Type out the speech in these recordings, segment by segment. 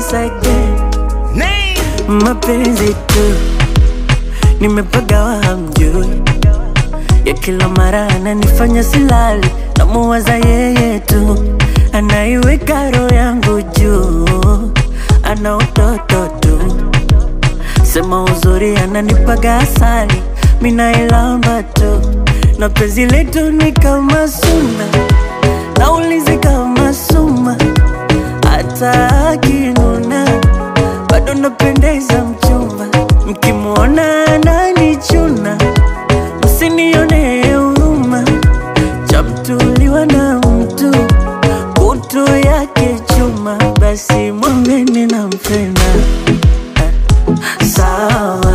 once again mapenzi tu nimepagawa hamjui ya kila mara ananifanya silali namuwaza yeye tu anaiweka roho yangu juu ana utoto tu sema uzuri ananipaga asali minailamba tu na penzi letu ni kama suna naulizi kama suma hata akinuna bado napendeza mchumba mkimwona ananichuna msinione huruma chamtuliwa na mtu kutu yake chuma basi mwambeni nampenda Eh, sawa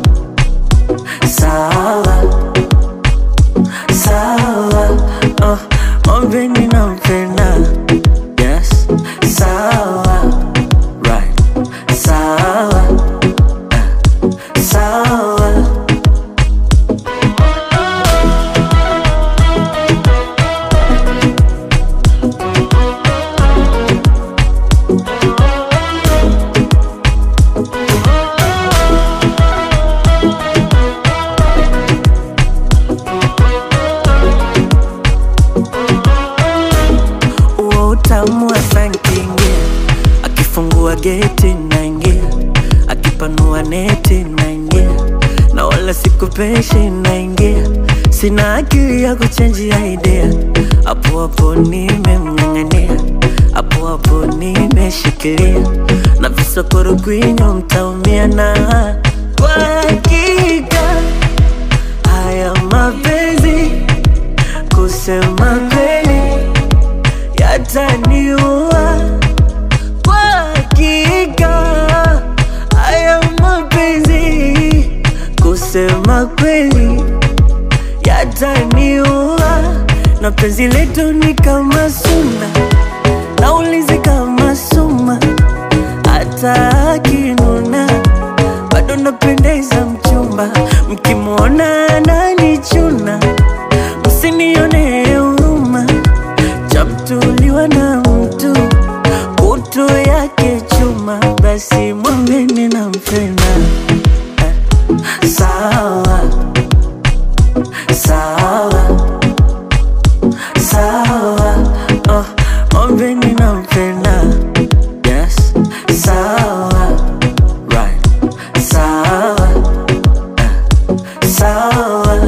sawa sawa oh, mwambeni nampenda yes sawa right sawa eh, sawa uo utamu wa sankingia akifungua geti naingia akipanua neti naingia na wala sikupeshi naingia sina akili ya kuchenjia idea hapo hapo nimemng'ang'ania hapo hapo nimeshikilia na visokoro kwinyo mtaumia na kwa hakika haya mapenzi kusema kweli yataniua kwa hakika haya mapenzi kusema kweli yataniua na penzi letu ni kama suna naulizi kama suma hata akinuna bado napendeza mchumba mkimwona ananichuna msinione huruma chamtuliwa na mtu kutu yake chuma basi mwambeni nampenda Eh, sawa sawa sawa oh, mwambeni nampenda yes sawa right sawa eh, sawa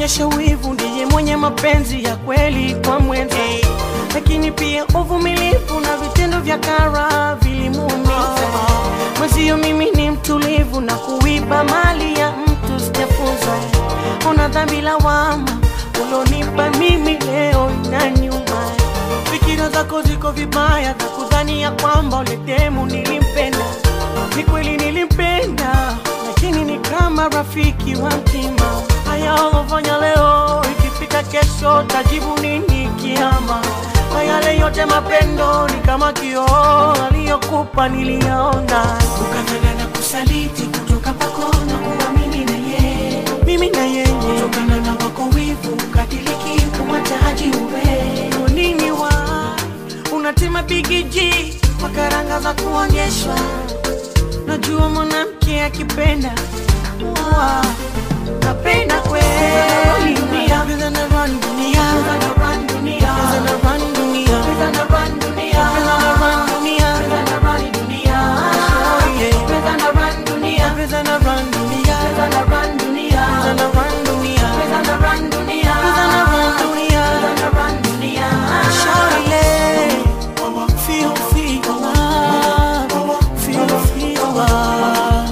kuonyesha wivu, ndiye mwenye mapenzi ya kweli kwa mwenza, lakini pia uvumilivu na vitendo vya kara vilimuumiza mwenzio. Mimi ni mtulivu na kuiba mali ya mtu sijafunza. Ona dhambi lawama ulonipa mimi leo ina nyuma. Fikira zako ziko vibaya za kudhani ya kwamba uletemu nilimpenda. Ni kweli nilimpenda, lakini ni kama rafiki wa mtima. Haya ulofanya leo, ikifika kesho tajibu nini kiama? Kwa yale yote mapendo ni kama kioo aliyokupa niliyaona, ukafanya na kusaliti kutoka kwako na kuwa mimi na yeye, mimi na yeye, kutokana na wako wivu ukadiliki kumwataji uwe Kwa nini wa unatima bigiji kwa karanga za kuonyeshwa Najua mwanamke akipenda wa napenda kweli dunia Pesa na run dunia Pesa na run dunia Pesa na run dunia Pesa na run dunia Pesa na run dunia Pesa na run dunia Oh yeah Pesa na run dunia Pesa na run dunia Pesa na run dunia Pesa na run dunia Pesa na run dunia Pesa na run dunia Pesa na run dunia Shawty Feel, feel love Feel, feel love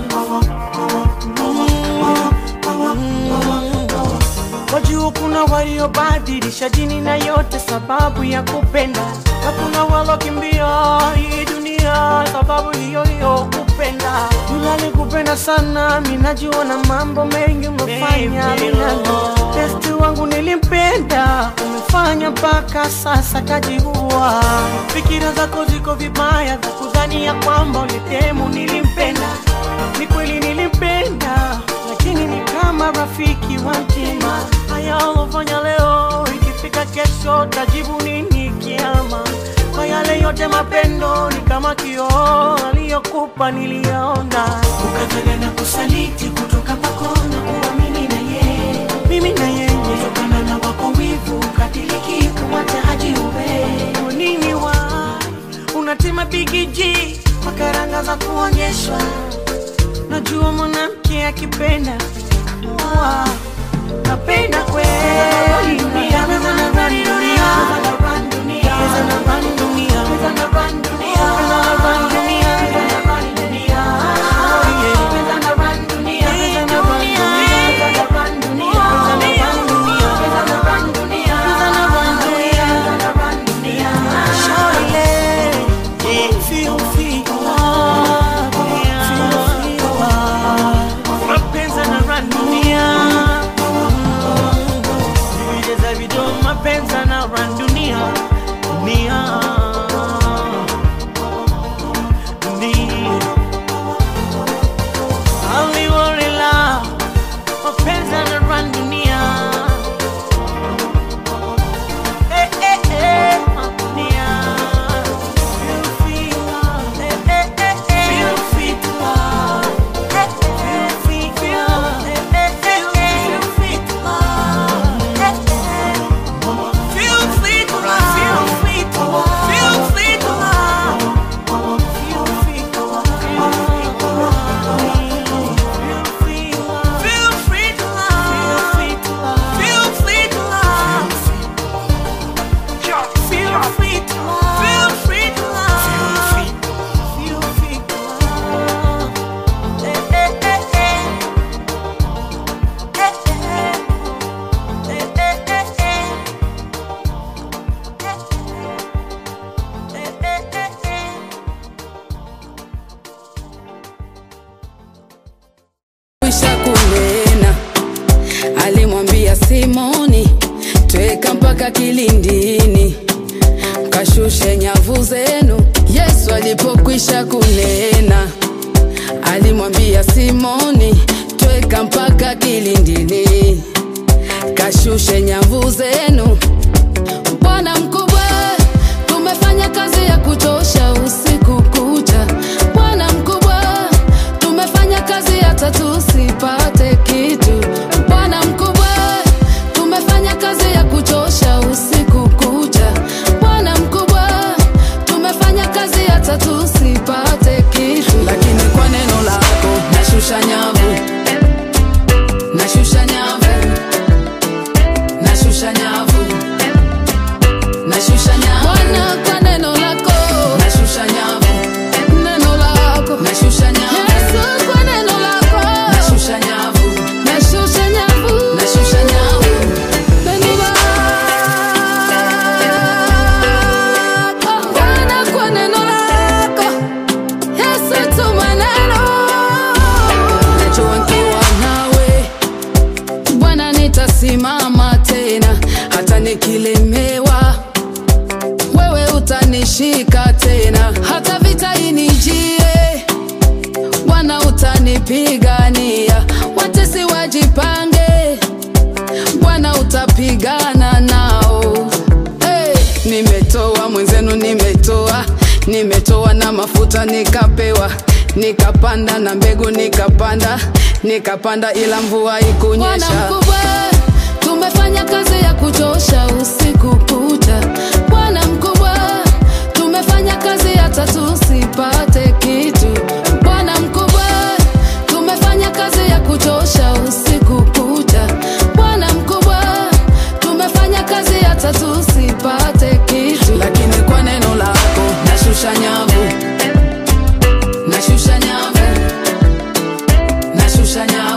Wajua kuna waliobadilisha dini na yote sababu ya kupenda, na kuna walokimbia hii dunia sababu hiyo hiyo kupenda. Yule alikupenda sana, mimi najua na mambo mengi umefanya minano. Testi wangu nilimpenda, umefanya mpaka sasa kajiua. Fikira zako ziko vibaya za kudhani ya kwamba ulitemu nilimpenda. Ni kweli nilimpenda, lakini ni kama rafiki wa mtima. Haya ulofanya leo, ikifika kesho tajibu nini kiama? Kwa yale yote mapendo ni kama kioo aliyokupa niliyaona, ukafanya na kusaliti kutoka kwako na kuwa mimi na yeye, mimi na yeye, kutokana na wako wivu ukadiliki kumwataji uwe Kwa nini wa unatima bigiji kwa karanga za kuonyeshwa Najua mwanamke akipenda wa napenda kweli dunia, pesa na run dunia, pesa na run dunia, pesa na run dunia, pesa na run dunia, pesa na run dunia, pesa na run dunia, oh yeah, pesa na run dunia, pesa na run dunia, pesa na run dunia, pesa na run dunia, pesa na run dunia, pesa na run dunia, pesa na run dunia, Shawty, yeah, feel, feel love, feel, feel love, mapenzi yanarun dunia Vile za video mapenzi yanarun dunia dunia dunia Aliwarela mapenzi yanarun dunia Eh, eh, eh, dunia Feel free love Eh, eh, eh, eh Feel free to love Eh, eh, feel free to love Eh, eh, eh, eh Feel free to love Eh, eh Feel free to love Feel free to love Feel free to love Feel free to love Feel free to love Feel free to love Feel free to love Feel free to love Feel free to love. Feel free to love. Feel free to love. Eh, eh, eh, eh. Eh, eh. Eh, eh, eh, eh. Eh, eh, eh, eh. kwisha kunena, alimwambia Simoni, tweka mpaka kilindini, kashushe nyavu zenu. Yesu alipokwisha kunena, alimwambia Simoni, tweka mpaka kilindini, kashushe nyavu zenu. Bwana mkubwa, tumefanya kazi ya kuchosha usiku kucha. Bwana mkubwa, tumefanya kazi hata tusipate kitu. Bwana mkubwa, tumefanya kazi ya kuchosha usiku kucha. Bwana mkubwa, tumefanya kazi hata tusipate kitu, lakini kwa neno lako nashusha nyavu, nashusha nyavu utanishika tena, hata vita inijie, Bwana utanipigania, watesi wajipange, Bwana utapigana nao. Hey, nimetoa mwenzenu, nimetoa nimetoa na mafuta nikapewa, nikapanda na mbegu nikapanda, nikapanda ila mvua ikunyesha. Bwana mkubwa, tumefanya kazi ya kuchosha usiku kucha. Bwana mkubwa, tumefanya kazi hata tusipate kitu. Bwana mkubwa, tumefanya kazi ya kuchosha usiku kucha. Bwana mkubwa, tumefanya kazi hata tusipate kitu, lakini kwa neno lako nashusha nyavu, nashusha nyavu, nashusha nyavu